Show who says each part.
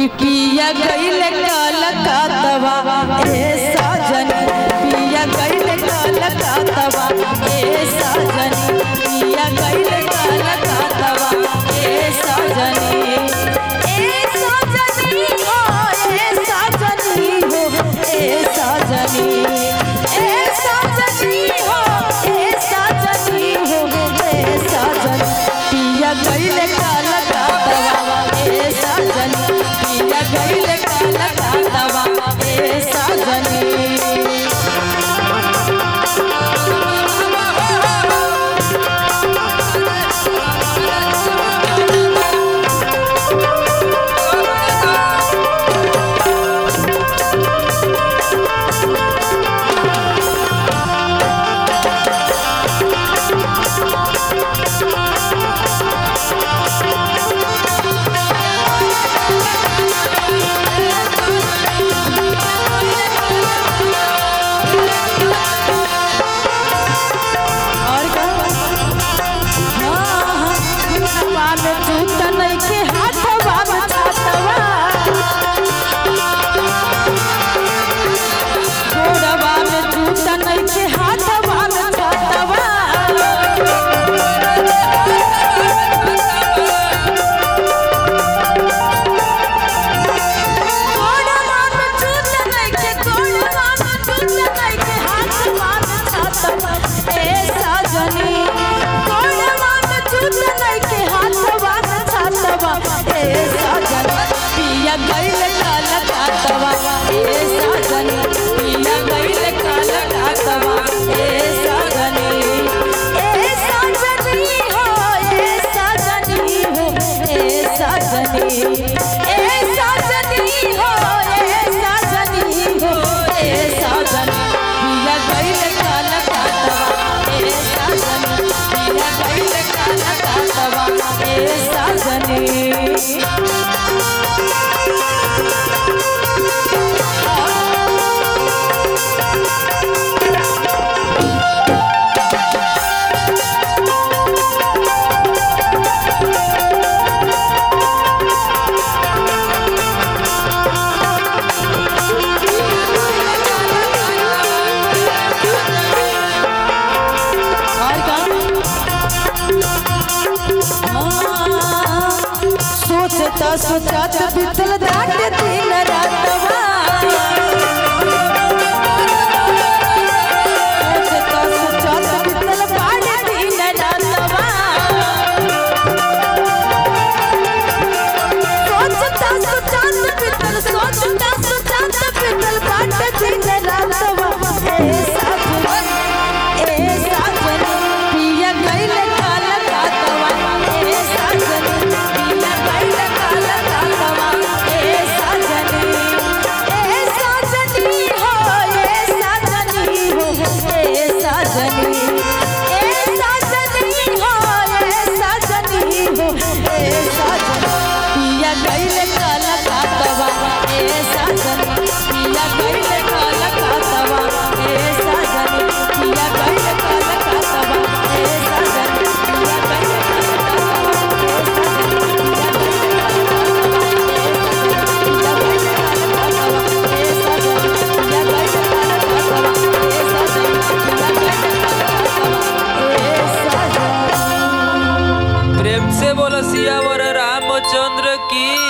Speaker 1: पिया गईल कलकतवा ए साजन पिया गईल कलकतवा ए साजन पिया गईल कलकतवा ए साजनी ए साजनी हो ए साजनी हो ए साजनी ए साजनी हो ए साजनी हो ए साजन पिया गईल कलकतवा ए साजन पिया गईल कलकतवा ए साजनी और का हाँ हाँ हाथवा में जूता नइखे हाथवा में छातवा गोड़वा में जूता नइखे हाथवा में छातवा गोड़वा में जूता नइखे गोड़वा में जूता नइखे हाथवा में छातवा ए साजनी गोड़वा में जूता नइखे हाथवा में छातवा ए साजन पिया गइल काला कातवा ए साजन पिया गइल काला कातवा ए साजनी ए साजनी हो ए साजनी हो ए साजनी ए साजनी हो ए साजनी हो ए साजन पिया गइल काला कातवा ए साजन पिया गइल काला कातवा ए साजनी और का हाँ, सोचता सोचत बितल दाट दिन रातवा सोचता सोचत बितल बाट दिन रातवा सोचता सोचत बितल सोचता सोचत बितल बाट दिन रातवा ए साजन ए साजन पिया गइल काला कातवा ए साजन पिया गइल काला कातवा ए साजन ए साजनी हो ए साजनी हो ए साजनी ए साजनी हो ए साजनी हो ए साजन पिया गइल काला कातवा ए साजन पिया गइल काला कातवा ए साजन पिया गइल काला कातवा ए साजन पिया गइल
Speaker 2: प्रेम से बोलो सियावर रामचंद्र की